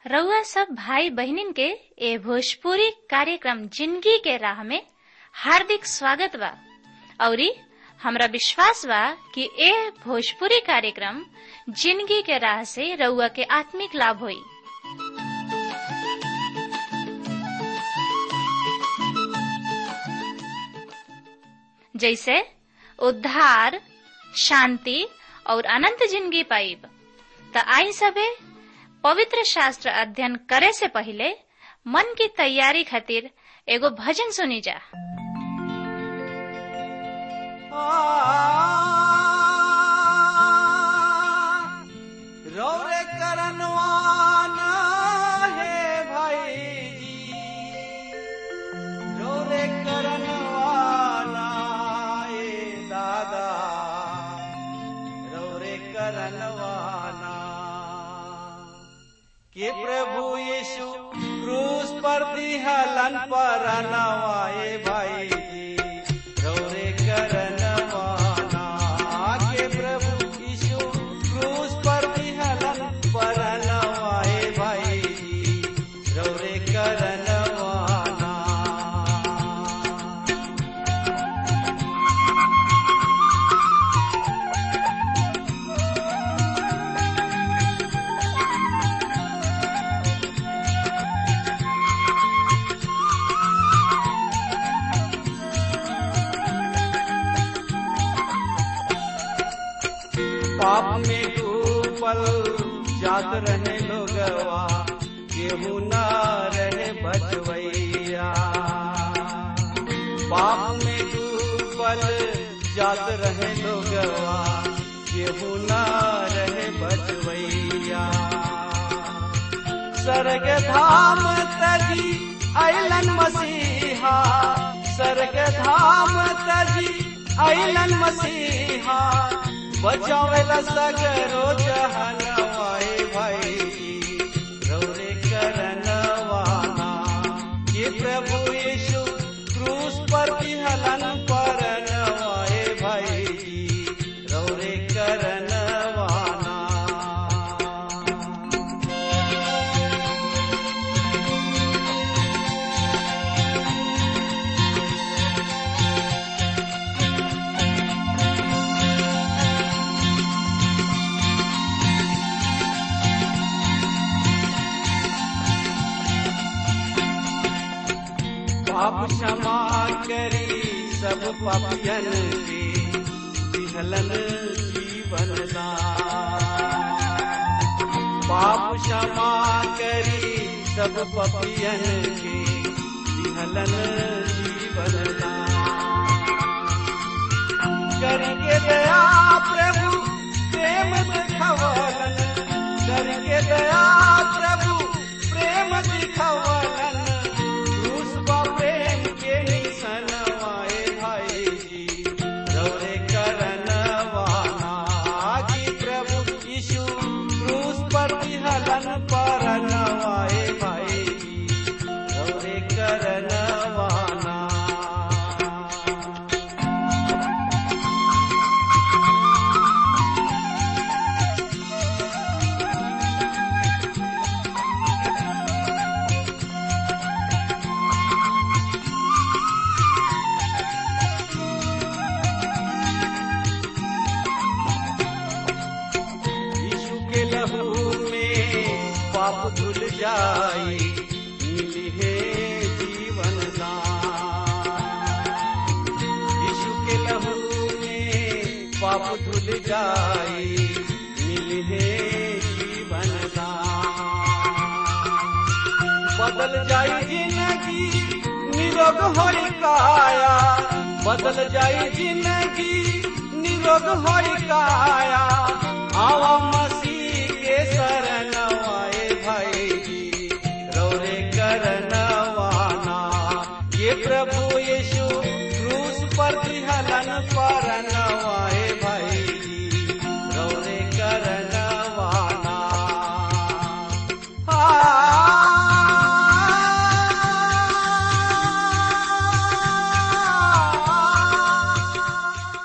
रउआ सब भाई बहिनीन के ए भोजपुरी कार्यक्रम जिंदगी के राह में हार्दिक स्वागत बा औरी हमरा विश्वास बा कि ए भोजपुरी कार्यक्रम जिंदगी के राह से रउआ के आत्मिक लाभ होई जैसे उद्धार शांति और अनंत जिंदगी पाइब त आई सबे पवित्र शास्त्र अध्ययन करे से पहले मन की तैयारी खातिर एगो भजन सुनी जा रौरे करनवाना है भाई जी रौरे करनवाना ए दादा रौरे करनवाना के प्रभु यीशु क्रूस पर दिहलन पर नवाए भाई जी रौरे करनवाना के प्रभु यीशु क्रूस पर दिहलन पर नवाए भाई जी रौरे करनवाना पाप में डूबल जात रहे लोगवा केहू न रहे बचवैया पाप में डूबल जात रहे लोगवा केहू न रहे बचवैया स्वर्ग धाम तजी अलन मसीहा स्वर्ग धाम तजी अलन मसीहा बचावेला सगरो जहनवाए भाई रौरे करनवाना ये प्रभु यीशु क्रूस पर विहलन पर नवाए भाई रौरे करनवाना पाप क्षमा करी सब पापियन के विहलन जीवन दान पाप क्षमा करी सब पापियन के विहलन जीवन दान करके दया प्रभु प्रेम दिखवलन करके दया प्रभु प्रेम दिखवलन क्रूस बा प्रेम के निशन वाए भाई जी रौरे करनवाना कि प्रभु यीशु क्रूस पर विहलन पर नवाए भाई जी रौरे करनवाना यीशु के लहू में पाप धुल जाई मिली है जीवन दान यीशु के लहू में पाप धुल जाई मिली है जीवन दान बदल जाई जिंदगी निरोग होई काया बदल जाई जिंदगी निरोग होई काया आवा मसीह के शरण आए भाई जी रौरे करनवाना ये प्रभु यीशु क्रूस पर हलन पर नवाए भाई जी रौरे करनवाना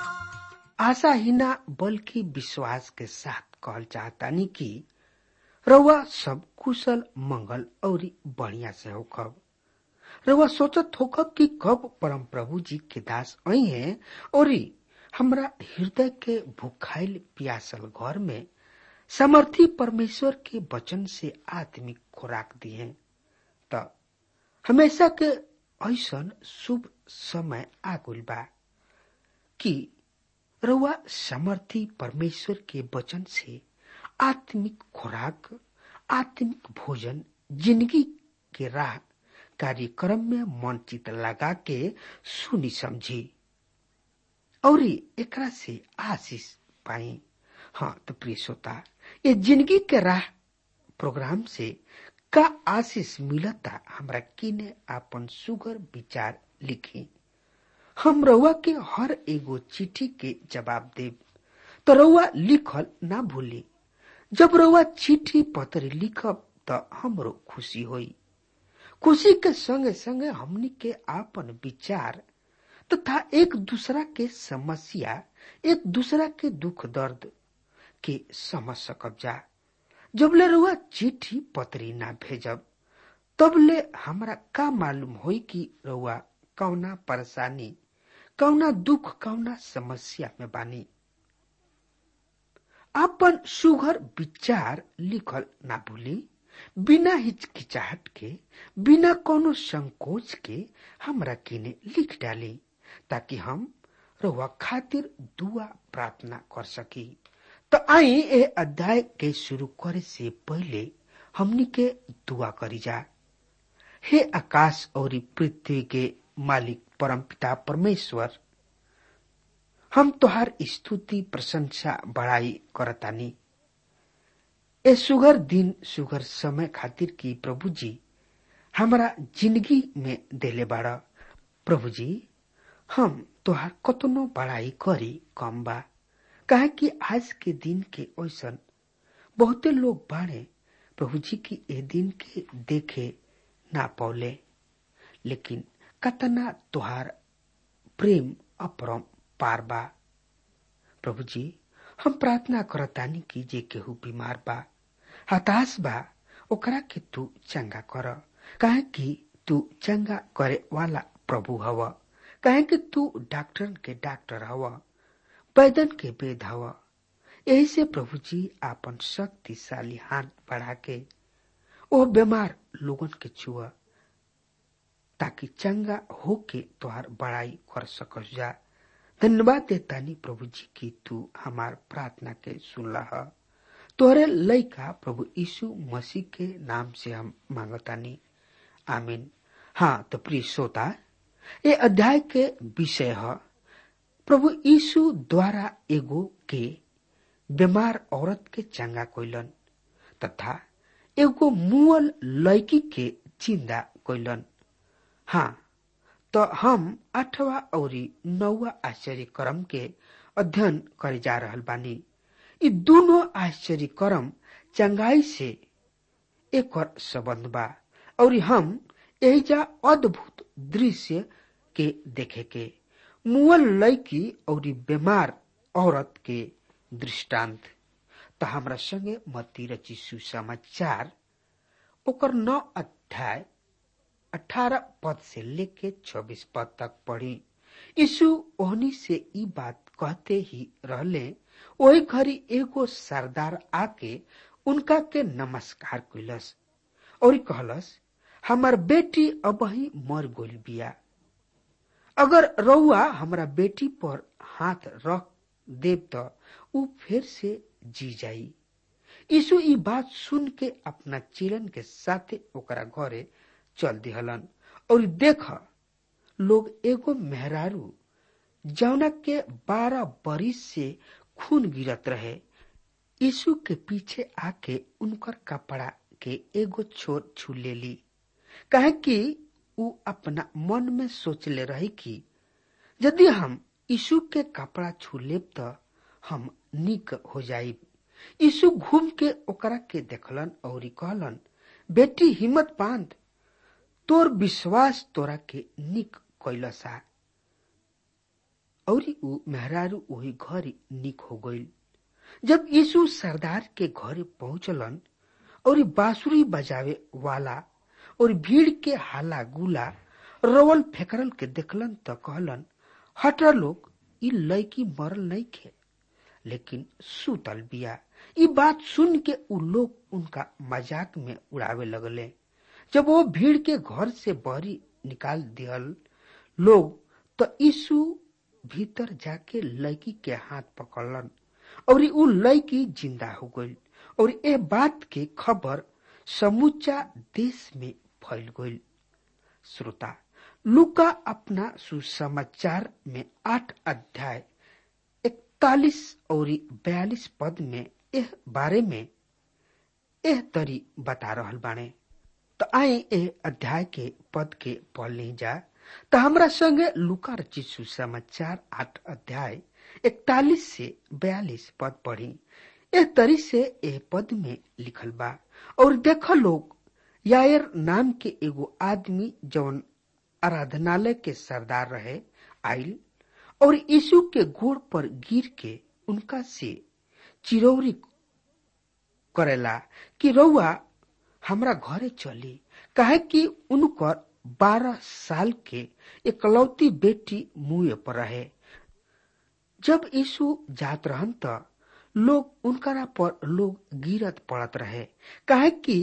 आशा ही ना बल्कि विश्वास के साथ कहल चाहतानी कि रउआ सब कुशल मंगल और बढ़िया से होखब रउआ सोचत होखब कि कब परम प्रभु जी के दास आई हैं और हमरा हृदय के भूखाइल प्यासल घर में समर्थी परमेश्वर के वचन से आत्मिक खुराक दिए त हमेशा के ऐसन शुभ समय आगुल बा कि रउआ समर्थी परमेश्वर के वचन से आत्मिक खुराक आत्मिक भोजन जिंदगी के राह कार्यक्रम में मन चित लगा के सुनी समझी और एकरा से आशीष पाई हाँ तो प्रिय श्रोता ये जिंदगी के राह प्रोग्राम से का आशीष मिलता हमरा किने आपन सुगर विचार लिखी हम रउआ के हर एगो चिट्ठी के जवाब देब तो रउआ लिखल ना भूली जब रउआ चिट्ठी पत्र लिखब त हमरो खुशी होई खुशी के संगे संगे हमनी के आपन विचार तथा एक दूसरा के समस्या एक दूसरा के दुख दर्द के समझ सकब जा जबले रउआ चिट्ठी पत्री ना भेजब तबले हमरा का मालूम होई कि रउआ कौना परेशानी कौना दुख कौना समस्या में बानी आपन सुघर विचार लिखल ना भूली बिना हिचकिचाहट के बिना कोनो संकोच के हमरा किने लिख डाली ताकि हम रउआ खातिर दुआ प्रार्थना कर सकी तो आई ए अध्याय के शुरू करे से पहले हमनी के दुआ करी जा हे आकाश और पृथ्वी के मालिक परमपिता परमेश्वर हम तोहार स्तुति प्रशंसा बड़ाई करतानी ए सुगर दिन सुगर समय खातिर की प्रभु जी हमारा जिंदगी में देले बाड़ा प्रभु जी हम तोहार कतनो बड़ाई करी कम बा काहे कि आज के दिन के ऐसन बहुते लोग बाड़े प्रभु जी की ए दिन के देखे ना पौले लेकिन कतना तोहार प्रेम अपरम पार बा प्रभु जी हम प्रार्थना करतानी कि जे केहू बीमार बा हताश बा ओकरा के तू चंगा कर काहे कि तू चंगा करे वाला प्रभु हव काहे कि तू डॉक्टर के डॉक्टर हव वैदन के वेद हव यही से प्रभु जी आपन शक्तिशाली हाथ बढ़ा के ओ बीमार लोगन के छुआ ताकि चंगा होके तोहार बड़ाई कर सकस जा धन्यवाद देतानी प्रभु जी की तू हमार प्रार्थना के सुनला है तोहरे लइका प्रभु यीशु मसीह के नाम से हम मांगतानी आमीन हाँ तो प्रिय श्रोता ये अध्याय के विषय है प्रभु यीशु द्वारा एगो के बीमार औरत के चंगा कोइलन तथा एगो मुअल लड़की के जिंदा कोइलन हाँ तो हम आठवा और नौवा आश्चर्य क्रम के अध्ययन करे जा रहल बानी ये दोनों आश्चर्य क्रम चंगाई से एक और संबंध बा और हम एजा अद्भुत दृश्य के देखे के मुअल लड़की और बीमार औरत के दृष्टांत तो हमरा संगे मती रची सुसमाचार ओकर नौ अध्याय अठारह पद से लेके छब्बीस पद तक पढ़ी यीशु ओहनी से ई बात कहते ही रहले वही घड़ी एगो सरदार आके उनका के नमस्कार कैलस और कहलस हमार बेटी अब ही मर गोल बिया अगर रउआ हमरा बेटी पर हाथ रख देव तो ऊ फिर से जी जाई यीशु ई बात सुन के अपना चिलन के साथे ओकरा घरे चल दिहलन और देख लोग एगो मेहरारू जौना के बारह बरिस से खून गिरत रहे यीशु के पीछे आके उनकर कपड़ा के एगो छोर छू लेली कहे कि ऊ अपना मन में सोचले रही कि यदि हम यीशु के कपड़ा छू लेब तो हम निक हो जाइब यीशु घूम के ओकरा के देखलन और कहलन बेटी हिम्मत बांध तोर विश्वास तोरा के निक कैलसा और ऊ मेहरारू वही घर निक हो गईल जब यीशु सरदार के घरे पहुंचलन और बांसुरी बजावे वाला और भीड़ के हाला गुला रवल फेकरल के देखलन त कहलन हट लोग ई लड़की मरल नहीं खे लेकिन सुतल बिया ई बात सुन के उ लोग उनका मजाक में उड़ावे लगले जब वो भीड़ के घर से बहरी निकाल दियल लोग तो यीशु भीतर जाके लड़की के हाथ पकड़लन और उ लड़की जिंदा हो गई और ए बात के खबर समूचा देश में फैल गई श्रोता लुका अपना सुसमाचार में आठ अध्याय इकतालीस और बयालीस पद में एह बारे में एह तरी बता रहल बाणे तो आए ए अध्याय के पद के पढ़ ली जा तो हमरा संगे लुका रचित सुसमाचार आठ अध्याय इकतालीस से बयालीस पद पढ़ी एह तरी से एह पद में लिखल बा और देख लोग यायर नाम के एगो आदमी जौन आराधनालय के सरदार रहे आइल और यीशु के गोड़ पर गिर के उनका से चिरौरी करेला कि रउआ हमरा घरे चली काहे कि उनकर बारह साल के एकलौती बेटी मुँह पर रहे जब यीशु जात रहन त लोग उनकरा पर लोग गिरत पड़त रहे काहे कि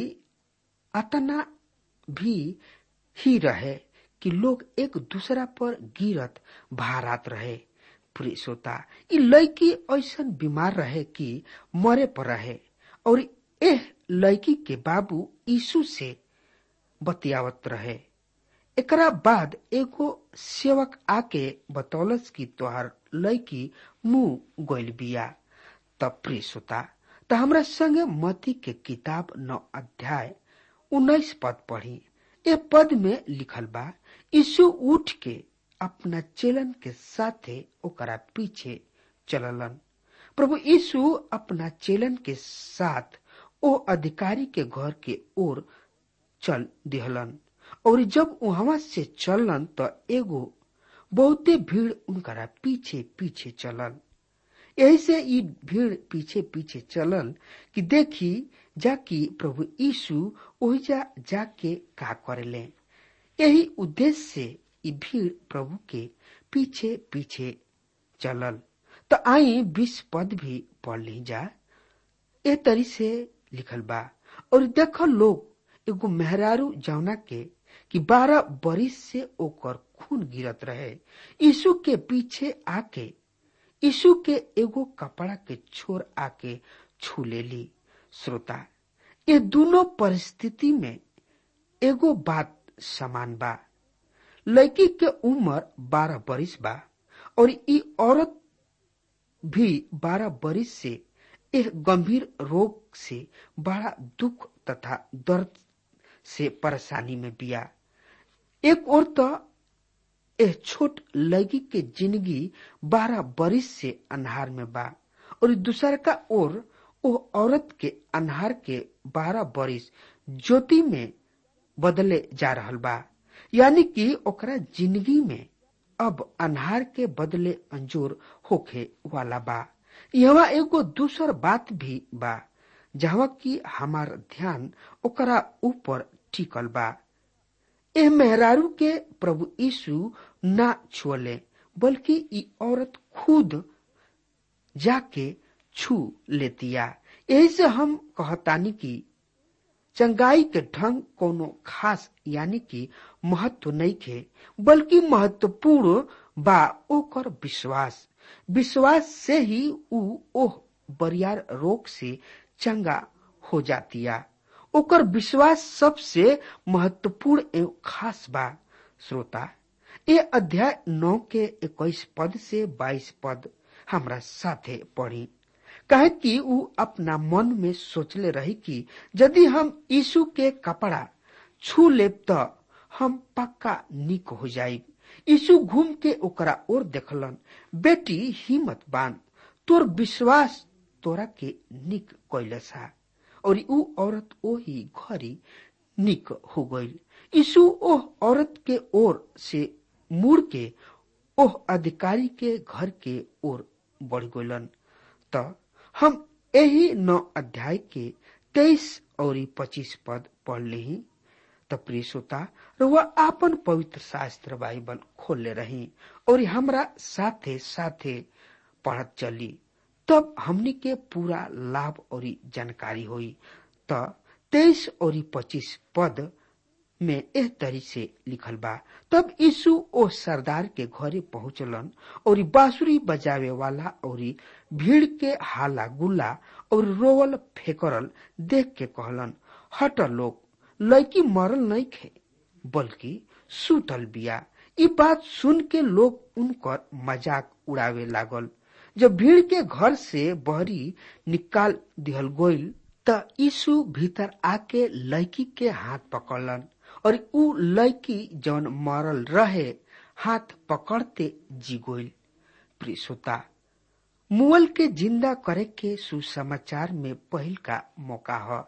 अतना भी ही रहे कि लोग एक दूसरा पर गिरत भारत रहे प्रिय श्रोता ई लड़की ऐसा बीमार रहे कि मरे पर रहे और एह लड़की के बाबू यीशु से बतियावत रहे एकरा बाद एगो सेवक आके बतौलस की तोहार लड़की मुंह गोल बिया तब प्रिय श्रोता त हमरा संगे मती के किताब नौ अध्याय उन्नीस पद पढ़ी ए पद में लिखल बा यीशु उठ के अपना चेलन के साथे ओकरा पीछे चललन प्रभु यीशु अपना चेलन के साथ ओ अधिकारी के घर के ओर चल दिहलन और जब वहां से चलन तो एगो बहुते भीड़ उनकरा पीछे पीछे चलल यही से ई भीड़ पीछे पीछे चलल कि देखी जाकि प्रभु यीशु ओहिजा जाके का करेले यही उद्देश्य से ई भीड़ प्रभु के पीछे पीछे चलल तो आई बीस पद भी पढ़ ली जा ए तरी से लिखल बा और देख लोग एगो मेहरारू जौना के कि बारह बरिस से ओकर खून गिरत रहे यीशु के पीछे आके यीशु के एगो कपड़ा के छोर आके छू लेली श्रोता ये दोनों परिस्थिति में एगो बात समान बा लड़की के उम्र बारह बरिस बा और ई औरत भी बारह बरिस से एक गंभीर रोग से बड़ा दुख तथा दर्द से परेशानी में बिया एक और तो एह छोट लड़की के जिंदगी बारह बरिस से अनहार में बा और दूसर का ओर ओ औरत के अनहार के बारह बरिस ज्योति में बदले जा रहल बा यानी कि ओकरा जिंदगी में अब अनहार के बदले अंजोर होखे वाला बा यहाँ एगो दूसर बात भी बा जहाँ की हमार ध्यान ओकरा ऊपर टिकल बा एह मेहरारू के प्रभु यीशु ना छुअले बल्कि ई औरत खुद जाके छू लेतिया यही से हम कहतानी की चंगाई के ढंग कोनो खास यानी कि महत्व नहीं खे बल्कि महत्वपूर्ण बा ओकर विश्वास विश्वास से ही ऊ ओह बरियार रोग से चंगा हो जातिया ओकर विश्वास सबसे महत्वपूर्ण एवं खास बा श्रोता ये अध्याय नौ के इक्कीस पद से बाईस पद हमरा साथे पढ़ी कहे कि ऊ अपना मन में सोचले रही कि यदि हम यीशु के कपड़ा छू लेब तो हम पक्का निक हो जाइब यीशु घूम के ओकरा ओर देखलन बेटी हिम्मत बांध तोर विश्वास तोरा के निक कैलसा और ऊ औरत ओही घरी निक हो गई यीशु ओह औरत के ओर से मुड़ के ओह अधिकारी के घर के ओर बढ़ गलन त हम यही नौ अध्याय के तेईस और पच्चीस पद पढ़ ली त प्रिय श्रोता र वह आपन पवित्र शास्त्र बाइबल खोलले रही और हमरा साथे साथे पढ़त चली तब हमनी के पूरा लाभ और जानकारी हुई त तेईस और पच्चीस पद में एह तरी से लिखल बा तब यीशु ओ सरदार के घरे पहुंचलन और बांसुरी बजावे वाला और भीड़ के हाला गुल्ला और रोवल फेकरल देख के कहलन हट लोग लड़की मरल नहीं खे बल्कि सुतल बिया ई बात सुन के लोग उनकर मजाक उड़ावे लागल जब भीड़ के घर से बहरी निकाल दिहल गोइल त यीशु भीतर आके लड़की के हाथ पकड़लन और उ लड़की जौन मरल रहे हाथ पकड़ते जी गोइल प्रिय श्रोता मुअल के जिंदा करे के सुसमाचार में पहिल का मौका है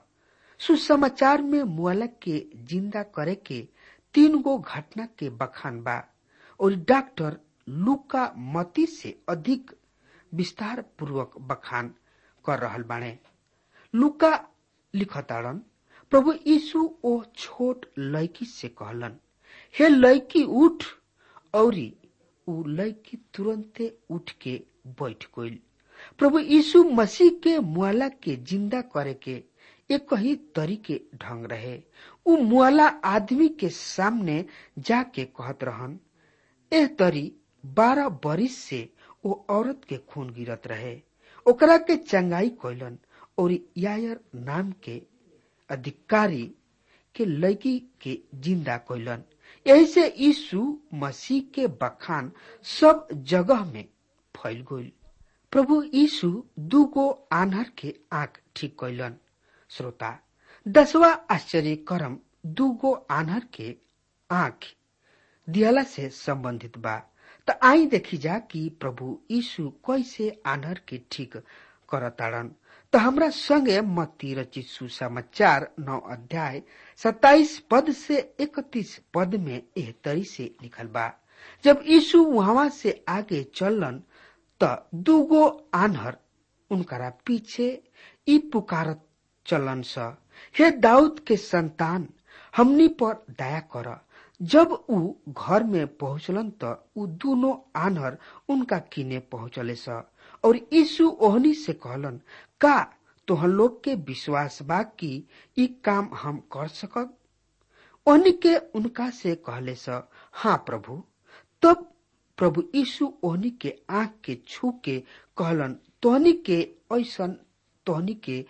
सुसमाचार में मुअल के जिंदा करे के तीन गो घटना के बखान बा और डॉक्टर लुका मती से अधिक विस्तार पूर्वक बखान कर रहल बाणे लुका लिखताड़न प्रभु यीशु ओ छोट लड़की से कहलन हे लड़की उठ औरी उ लड़की तुरंते उठ के बैठ गइल प्रभु यीशु मसीह के मुआला के जिंदा करे के एक ही तरीके ढंग रहे उ मुआला आदमी के सामने जाके कहत रहन एह तरी बारह बरिस से वो औरत के खून गिरत रहे ओकरा के चंगाई कैलन और यायर नाम के अधिकारी के लड़की के जिंदा कैलन यही से यीशु मसीह के बखान सब जगह में फैल गइल प्रभु यीशु दूगो आन्हर के आंख ठीक कैलन श्रोता दसवा आश्चर्य करम दूगो आन्हर के आंख दियाला से संबंधित बा त आई देखी जा कि प्रभु यीशु कैसे आन्हर के ठीक करताड़न त हमरा संगे मत्ती रचित सुसमाचार नौ अध्याय सत्ताईस पद से इकतीस पद में एह तरी से लिखल बा जब यीशु वहां से आगे चलन त दूगो आन्हर उनकरा पीछे ई पुकारत चलन स हे दाऊद के संतान हमनी पर दया कर जब उ घर में पहुंचलन त उ दोनों आन्हर उनका किने पहुंचले स और यीशु ओहनी से कहलन का तोहन लोग के विश्वास बा कि ई काम हम कर सकब ओहनी के उनका से कहले स हाँ प्रभु तब प्रभु यीशु ओहनी के आंख के छू के कहलन तोहनी के ऐसन तोहनी के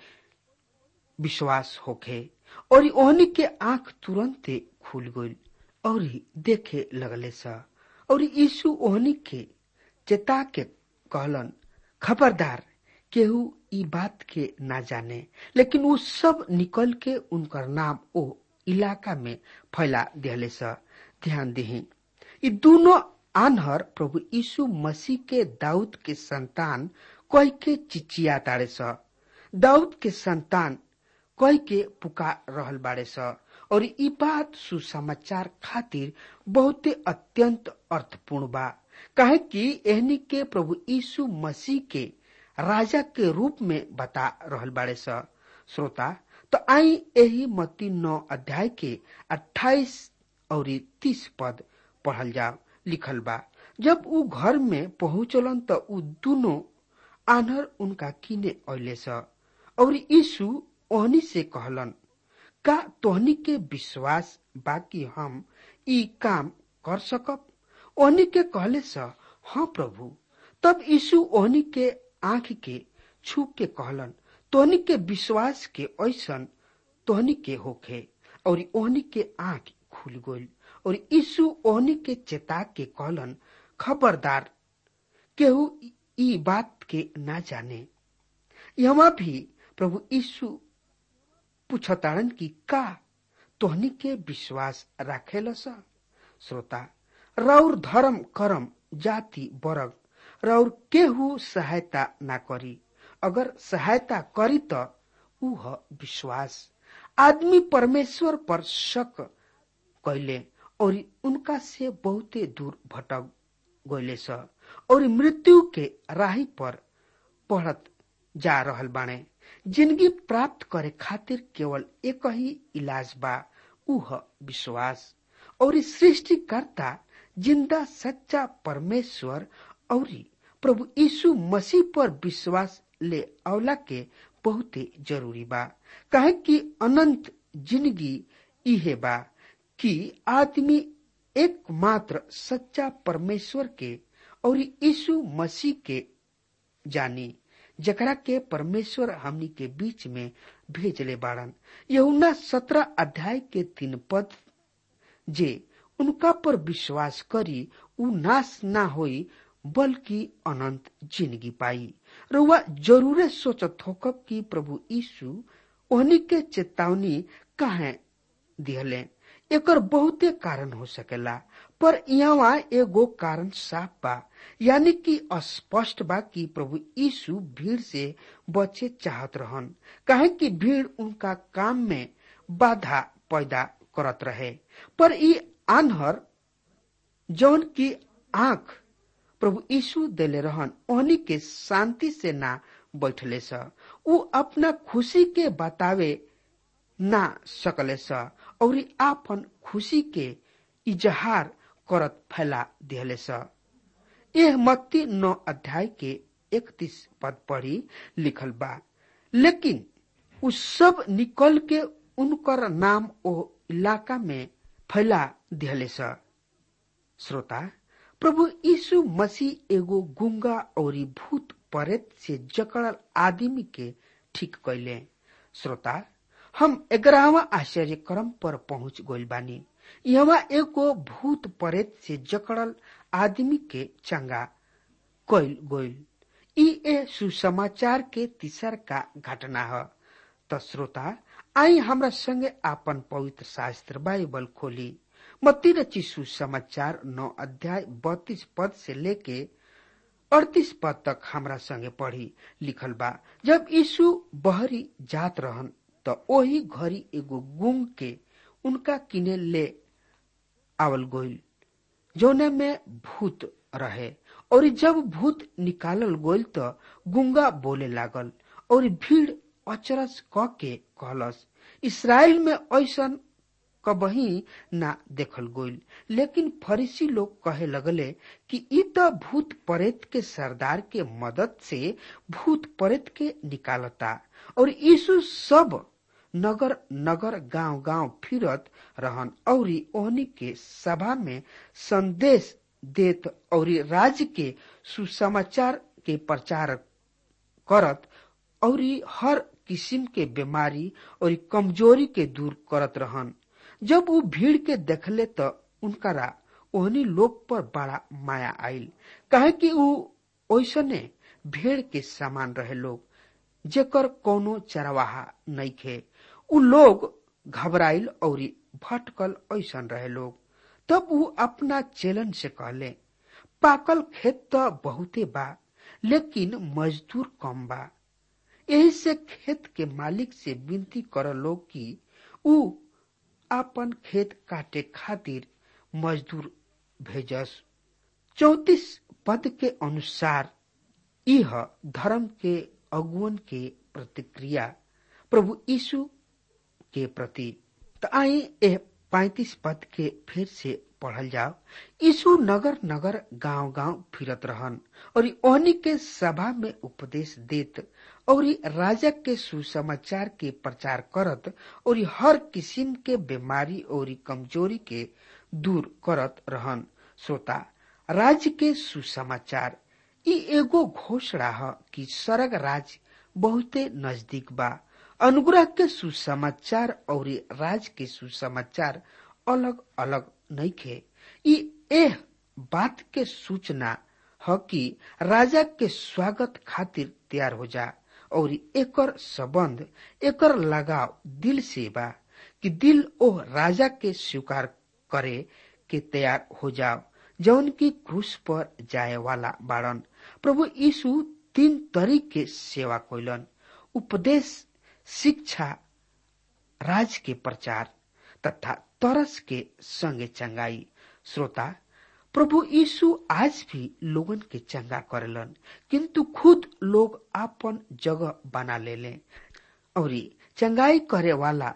विश्वास होखे और ओहनी के आंख तुरंते खुल गइल और देखे लगले स और यीशु ओहनी के चेता के कहलन खबरदार केहू ई बात के ना जाने लेकिन वो सब निकल के उनकर नाम ओ इलाका में फैला दिहले स ध्यान दही ई दोनों आन्हर प्रभु यीशु मसीह के दाऊद के संतान कह के चिचिया ताड़े स दाऊद के संतान कह के पुकार रहल बाड़े स और ई बात सुसमाचार खातिर बहुते अत्यंत अर्थपूर्ण बा काहे कि एहनी के प्रभु यीशु मसीह के राजा के रूप में बता रहल बाड़े स श्रोता तो आई यही मती नौ अध्याय के अट्ठाईस और तीस पद पढ़ल जाओ लिखल बा जब उ घर में पहुंचलन त उ दोनों आनर उनका किने अले स और यीशु ओहनी से कहलन का तोहनी के विश्वास बाकी हम ई काम कर सकब ओहनी के कहले स हाँ प्रभु तब यीशु ओहनी के आंख के छू के कहलन तोहनी के विश्वास के ऐसन तोहनी के होखे और ओहनी के आंख खुल गइल और यीशु ओहनी के चेता के कहलन खबरदार केहू ई बात के ना जाने यहाँ भी प्रभु यीशु पूछताड़न की का तोहनी के विश्वास राखेल सा श्रोता रौर धर्म करम जाति वर्ग रौर केहू सहायता ना करी अगर सहायता करी त ऊ ह विश्वास आदमी परमेश्वर पर शक कैले और उनका से बहुते दूर भटक गइले स और मृत्यु के राही पर पढ़त जा रहल बाणे जिंदगी प्राप्त करे खातिर केवल एक ही इलाज बा उह विश्वास और सृष्टिकर्ता जिंदा सच्चा परमेश्वर और प्रभु यीशु मसीह पर विश्वास ले अवला के बहुते जरूरी बा कहे कि अनंत जिंदगी इहे बा कि आदमी एकमात्र सच्चा परमेश्वर के और यीशु मसीह के जानी जकरा के परमेश्वर हमनी के बीच में भेजले बाड़न यहुना सत्रह अध्याय के तीन पद जे उनका पर विश्वास करी उ नाश ना होई बल्कि अनंत जिंदगी पाई रुआ जरूरे सोचत होकब कि प्रभु यीशु ओहनी के चेतावनी काहे दिहले एकर बहुते कारण हो सकेला पर यहाँ एगो कारण साफ बा यानी कि स्पष्ट बा कि प्रभु यीशु भीड़ से बचे चाहत रहन काहे कि भीड़ उनका काम में बाधा पैदा करत रहे पर ई आन्हर जौन की आंख प्रभु यीशु देले रहन ओहनी के शांति से ना बैठले स उ अपना खुशी के बतावे ना सकले स और आपन खुशी के इजहार करत फैला दिहले स यह मत्ती नौ अध्याय के इकतीस पद पढ़ी लिखल बा लेकिन उ सब निकल के उनकर नाम ओ इलाका में फैला दिहले स श्रोता प्रभु यीशु मसीह एगो गुंगा और भूत प्रेत से जकड़ल आदमी के ठीक कैले श्रोता हम ग्यारहवा आश्चर्य क्रम पर पहुंच गइल बानी यहाँ एगो भूत प्रेत से जकड़ल आदमी के चंगा कैल गइल ई ए सुसमाचार के तीसर का घटना है त श्रोता आई हमरा संगे आपन पवित्र शास्त्र बाइबल खोली मत्ती रची सुसमाचार नौ अध्याय बत्तीस पद से लेके अड़तीस पद तक हमरा संगे पढ़ी लिखल बा जब यीशु बहरी जात रहन त ओही घड़ी एगो गुंग के उनका किने ले आवल गोइल जौने में भूत रहे और जब भूत निकालल गोइल त गुंगा बोले लागल और भीड़ अचरज क के कहलस इसराइल में ऐसन कबही ना देखल गोइल लेकिन फरीसी लोग कहे लगले कि ई त भूत प्रेत के सरदार के मदद से भूत प्रेत के निकालता और यीशु सब नगर नगर गांव गांव फिरत रहन और ओहनी के सभा में संदेश देत और राज्य के सुसमाचार के प्रचार करत और हर किस्म के बीमारी और कमजोरी के दूर करत रहन जब वो भीड़ के देखले तो उनकरा ओहनी लोग पर बड़ा माया आइल कहे कि ऊ ओसने भेड़ के समान रहे लोग जेकर कोनो चरवाहा नहीं खे उ लोग घबराइल और भटकल ऐसन रहे लोग तब ऊ अपना चेलन से कहले पाकल खेत तो बहुते बा लेकिन मजदूर कम बा यही से खेत के मालिक से विनती कर लोग कि ऊ अपन खेत काटे खातिर मजदूर भेजस चौतीस पद के अनुसार यह धर्म के अगुवन के प्रतिक्रिया प्रभु यीशु के प्रति तो आई ए पैतीस पद के फिर से पढ़ल जाओ यीशु नगर नगर गांव गांव फिरत रहन और ओहनी के सभा में उपदेश देत और राजा के सुसमाचार के प्रचार करत और हर किस्म के बीमारी और कमजोरी के दूर करत रहन श्रोता राज्य के सुसमाचार ई एगो घोषणा है कि स्वर्ग राज्य बहुते नजदीक बा अनुग्रह के सुसमाचार और राज के सुसमाचार अलग अलग नहीं खे ई एह बात के सूचना है कि राजा के स्वागत खातिर तैयार हो जा और एकर संबंध एकर लगाव दिल से बा कि दिल ओह राजा के स्वीकार करे के तैयार हो जाओ जौन की क्रूस पर जाए वाला बाड़न प्रभु यीशु तीन तरीके सेवा कोइलन उपदेश शिक्षा राज के प्रचार तथा तरस के संगे चंगाई श्रोता प्रभु यीशु आज भी लोगन के चंगा करेलन किंतु खुद लोग आपन जगह बना ले ले और चंगाई करे वाला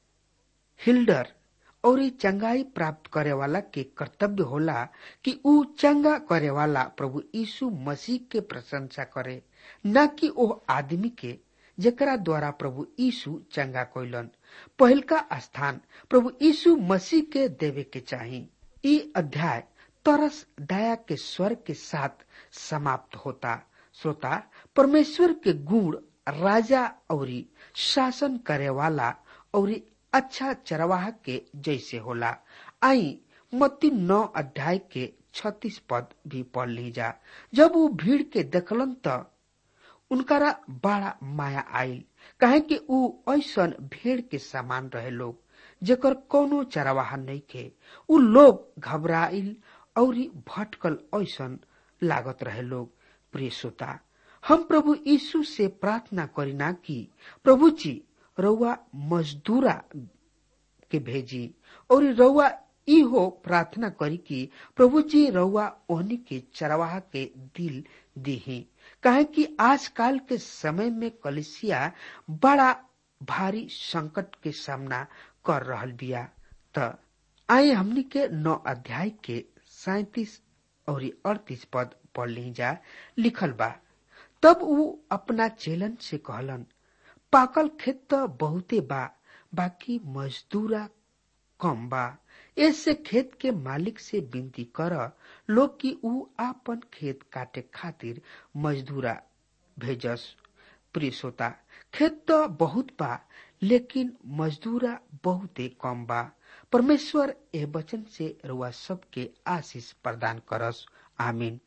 हिल्डर और चंगाई प्राप्त करे वाला के कर्तव्य होला कि ऊ चंगा करे वाला प्रभु यीशु मसीह के प्रशंसा करे न कि ओ आदमी के जेकरा द्वारा प्रभु यीशु चंगा कोइलन पहल का स्थान प्रभु यीशु मसीह के देवे के चाही ई अध्याय तरस दया के स्वर के साथ समाप्त होता श्रोता परमेश्वर के गुण राजा और शासन करे वाला और अच्छा चरवाह के जैसे होला आई मत्ती नौ अध्याय के छत्तीस पद भी पढ़ ली जा जब वो भीड़ के देखलन त उनकरा बड़ा माया आयल कहे कि ऊ ऐसन भेड़ के समान रहे लोग जेकर कोनो चरवाहा नहीं खे ऊ लोग घबराइल और भटकल ऐसन लागत रहे लोग प्रिय श्रोता हम प्रभु यीशु से प्रार्थना करीना कि प्रभु जी रउआ मजदूरा के भेजी और रउआ इहो प्रार्थना करी कि प्रभु जी रउआ ओहनी के चरवाहा के दिल दीही काहे कि आजकल के समय में कलिसिया बड़ा भारी संकट के सामना कर रहल बिया त आए हमनी के नौ अध्याय के सैतीस और अड़तीस पद पढ़ ली जा लिखल बा तब वो अपना चेलन से कहलन पाकल खेत तो बहुते बा बाकी मजदूरा कम बा ऐसे खेत के मालिक से विनती कर लोग कि ऊ आपन खेत काटे खातिर मजदूरा भेजस प्रिय श्रोता खेत तो बहुत बा लेकिन मजदूरा बहुते कम बा परमेश्वर ए वचन से रुआ सबके आशीष प्रदान करस आमीन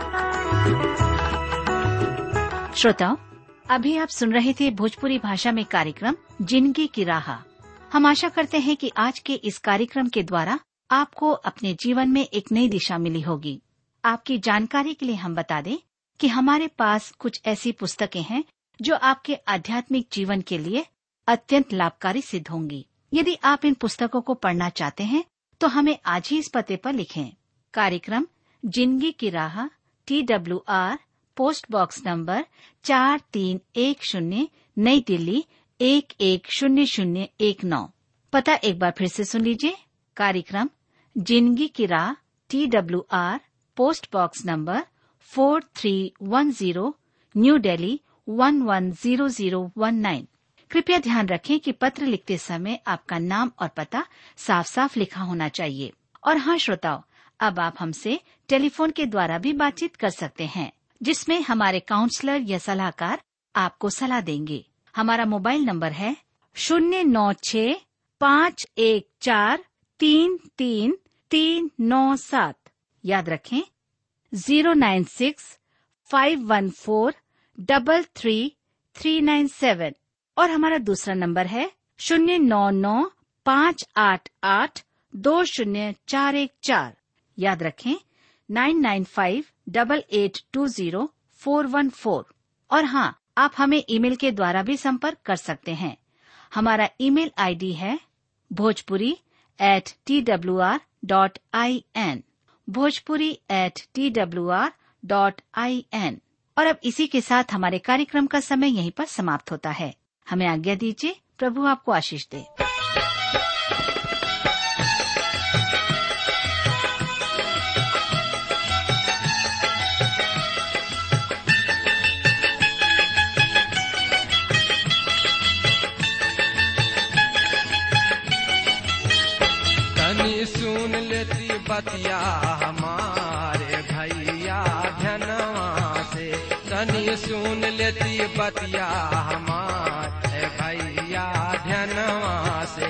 श्रोताओं अभी आप सुन रहे थे भोजपुरी भाषा में कार्यक्रम जिंदगी की राह हम आशा करते हैं कि आज के इस कार्यक्रम के द्वारा आपको अपने जीवन में एक नई दिशा मिली होगी आपकी जानकारी के लिए हम बता दें कि हमारे पास कुछ ऐसी पुस्तकें हैं जो आपके आध्यात्मिक जीवन के लिए अत्यंत लाभकारी सिद्ध होंगी यदि आप इन पुस्तकों को पढ़ना चाहते हैं तो हमें आज ही इस पते पर लिखें कार्यक्रम जिंदगी की राह T W R post box number चार तीन एक शून्य नई दिल्ली एक एक शून्य शून्य एक नौ पता एक बार फिर से सुन लीजिए कार्यक्रम जिंदगी की राह T W R post box number four three one zero new Delhi one one zero zero one nine कृपया ध्यान रखें कि पत्र लिखते समय आपका नाम और पता साफ साफ लिखा होना चाहिए और हाँ श्रोताओं अब आप हमसे टेलीफोन के द्वारा भी बातचीत कर सकते हैं जिसमें हमारे काउंसलर या सलाहकार आपको सलाह देंगे हमारा मोबाइल नंबर है शून्य नौ छ पाँच एक चार तीन तीन तीन नौ सात याद रखें zero nine six five one four double three three nine seven और हमारा दूसरा नंबर है शून्य नौ नौ पाँच आठ आठ दो शून्य चार एक चार याद रखें nine nine five double eight two zero four one four और हाँ आप हमें ईमेल के द्वारा भी संपर्क कर सकते हैं हमारा ईमेल आईडी है Bhojpuri at T W R dot I N Bhojpuri at T W R dot I N और अब इसी के साथ हमारे कार्यक्रम का समय यहीं पर समाप्त होता है हमें आज्ञा दीजिए प्रभु आपको आशीष दे तनी सुन लेती बतिया हमारे भैया धनवा से तनी सुन लेती बतिया हमारे भैया धनवा से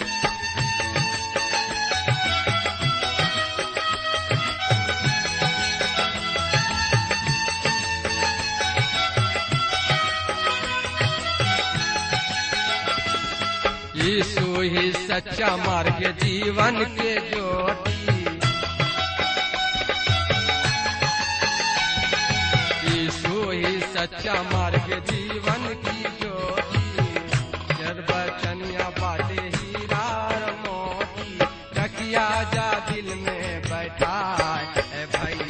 यीशु ही सच्चा मार्ग जीवन के ज्योति यीशु ही सच्चा मार्ग जीवन की ज्योति निर्वचनिया बाटे हीरा और मोती रखिया जा दिल में बैठ खाए ए भैया